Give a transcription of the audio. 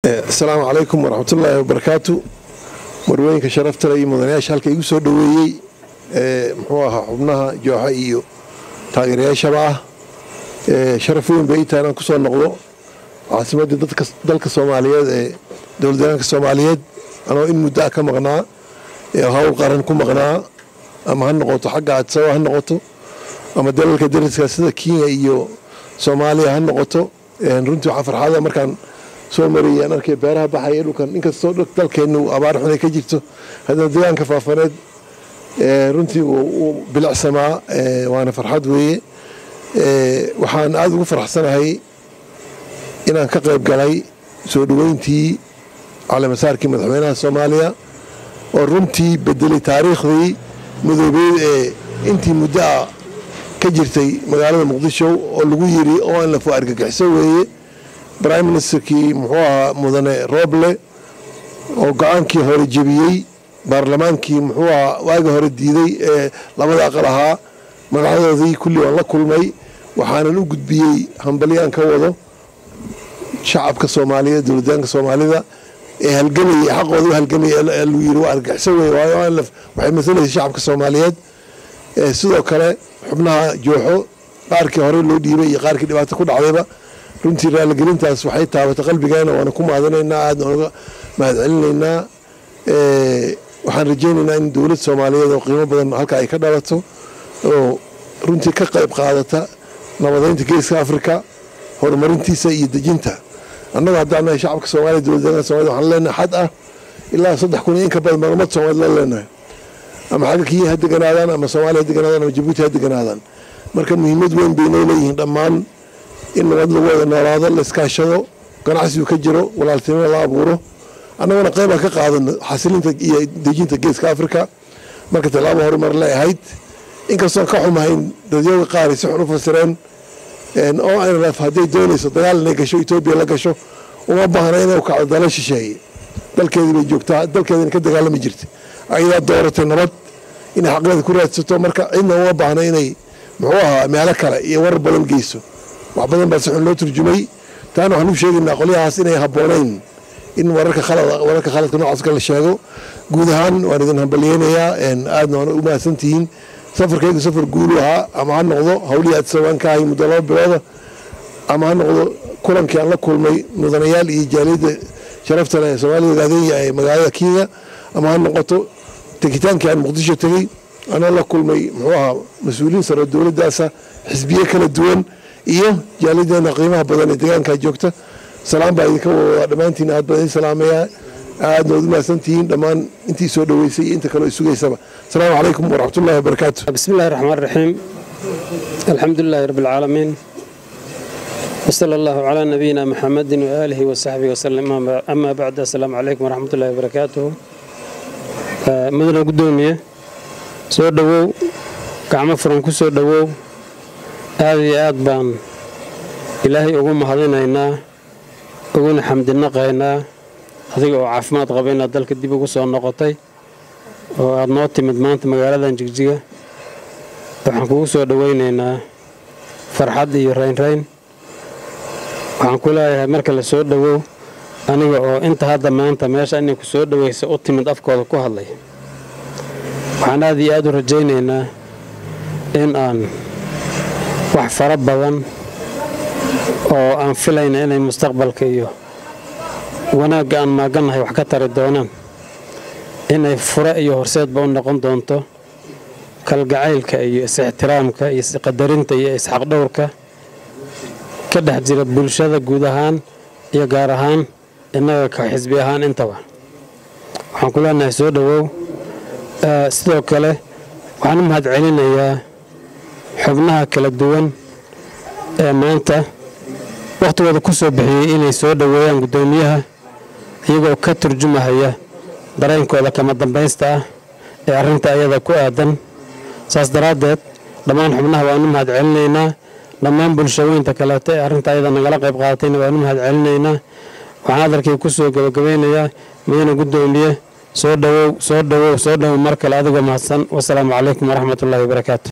asalaamu calaykum waraxmatullaahi wabarakaatu marwooyinka sharaftale iyo mudanayaasha halka igu soo dhoweeyey muxuu ahaa xubnaha jooxa iyo taageerayaashaba ah sharaf weyn bay tahay inaan ku soo noqdo caasimadda dalka soomaaliyeed ee dowladdeegaanka soomaaliyeed anoo in muddo ah ka maqnaa hawl qaran ku maqnaa ama ha noqoto xagga adsaba ha noqoto ama dalalka dariska sida kenya iyo soomaaliya ha noqoto runtii waxaa farxada markaan soo marayay aan arkay beeraha baxaya dhulkan inkastoo dalkeennu abaar xunay ka jirto haddana deegaanka faafaneed runtii uu bilicsamaa waana farxad weeye waxaan aada ugu faraxsanahay inaan ka qayb galay soo dhoweyntii caleemasaarkii madaxweynaha soomaaliya oo runtii bedelay taariikhdii madoobeed ee intii muddo ah ka jirtay magaalada muqdisho oo lagu yiri oo aan la fo argagixiso weeye prime ministerkii muxuu ahaa mudane rooble oo go-aankii hore jebiyey baarlamaankii muxuu ahaa waagi hore diiday ee labada aqal ahaa magacyadoodii kulli waan la kulmay waxaanan u gudbiyey hambalyaan ka wado shacabka soomaaliyeed dowladdaanka soomaalida ee halgamayay xaqooda u halgamayay lagu yiri waa argaxiso wey waayo waxay masalaysa shacabka soomaaliyeed sidoo kale xubnaha jooxo qaarkii hore loo dhiibay iyo qaarkii dhibaato ku dhacdayba runtii raaligelintaas waxay taabatay qalbigeena waana ku mahadinaynaa aadna oga mahadcelinaynaa waxaan rajaynaynaa in dowlad soomaaliyeed oo qiimo badan halka ay ka dhalato oo runtii ka qayb qaadata nabadeynta geeska afrika horumarintiisa iyo dejinta annagu haddaan nahay shacabka soomaliya dowladdeeganka somalida waxaan leenahay xad ah ilaa saddex kun iyo in ka badan maalmad soomaalid la leenahay ama xagga kiya ha deganaadaan ama soomaaliya ha deganaadaan ama jabuuti ha deganaadaan marka muhiimad weyn bay noo leeyihiin dhammaan in nabad lagu wada noolaado la iskaashado ganacsigu ka jiro walaaltinimo la abuuro annaguna qaybaan ka qaadano xasilinta iyo dejinta geeska afrika marka tallaabo horumar le ahayd inkastoon ka xumahayn dadyoga qaar ay si xun u fasireen oo nrf hadday doonayso dagaal inay gasho etoobiya la gasho uma baahna inay kacdo dala shisheeye dalkeedii bay joogtaa dalkeedina ka dagaalami jirta ayadaa dooratay nabad inay xaqeeda ku raadsato marka cidna uma baahna inay muxuu ahaa meelo kale iyo warar badan geyso wax badan baa si xun loo turjumay taana waxaan u sheegaynaa qolyahaas inay habboonayn in wararka wararka khaladka noocaas kale sheego guud ahaan waan idin hambalyeynayaa aadna waan u mahadsantihiin safarkaygu safar guulu ahaa ama ha noqdo hawlihii adsawaan ka ahay muddo laba bilooda ama ha noqdo kulankii aan la kulmay mudanayaal iyo jaaliyadda sharafta leh ee soomaalida ogaadenya ee magaalada kenya ama ha noqoto tegitaankii aan muqdisho tegey anoo la kulmay muxuu ahaa mas-uuliyiin sare dowladdaasa xisbiye kala duwan iyo jaaliyadeena qiimaha badan ee deegaankaa joogta salaam baa idinka wadaa dhammaantiin aad baan idin salaamayaa aadna waad u mahadsantihiin dhammaan intii soo dhoweysay iyo inta kaleo sugaysaba asalaamu calaykum waraxmatullahi wabarakaatu بسم الله الرحمن الرحيم الحمد لله رب العالمين وصلى الله على نبينا محمد وآله وصحبه وسلم أما بعد السلام عليكم ورحمة الله وبركاته مدن قدومية soo dhowow gacmo furan ku soo dhowow aad iyo aad baan ilaahay ugu mahadinaynaa uguna xamdinaqaynaa adiga oo caafimaad qaba inaad dalka dib ugu soo noqotay oo aad noo timid maanta magaaladan jigjiga waxaan kugu soo dhowaynaynaa farxad iyo raynrayn waxaan ku leeyahay marka la soo dhowow aniga oo inta hadda maanta meesha inay ku soo dhowaysa u timid afkooda ku hadlay waxaan aad iyo aad u rajaynaynaa in aan wax fara badan oo aan filayna inay mustaqbalka iyo wanaagga aan maagannahay wax ka tari doonaan inay fure iyo horseedba u noqon doonto kalgacaylka iyo is-ixtiraamka iyo isqadarinta iyo isxaqdhowrka ka dhex jira bulshada guud ahaan iyo gaar ahaan innaga ka xisbi ahaan intaba waxaan ku leenahay soo dhowow sidoo kale waxaan u mahad celinayaa xubnaha kala duwan ee maanta wakhtigooda ku soo bixiyey inay soo dhoweeyaan guddoomiyaha iyagoo ka turjumahaya dareenkooda kama dambaysta ah ee arrinta ayada ku aadan saas daraaddeed dhammaan xubnaha waan u mahad celinaynaa dhammaan bulshooyinta kaleeto ee arrinta ayada nagala qayb qaadatayna waan u mahad celinaynaa waxaan hadalkii ku soo gabagabeynayaa mudane guddoomiye soo dhowow soo dhowow soo dhowow mar kale adigoo mahadsan wasalaamu calaykum waraxmatullaahi wabarakaatu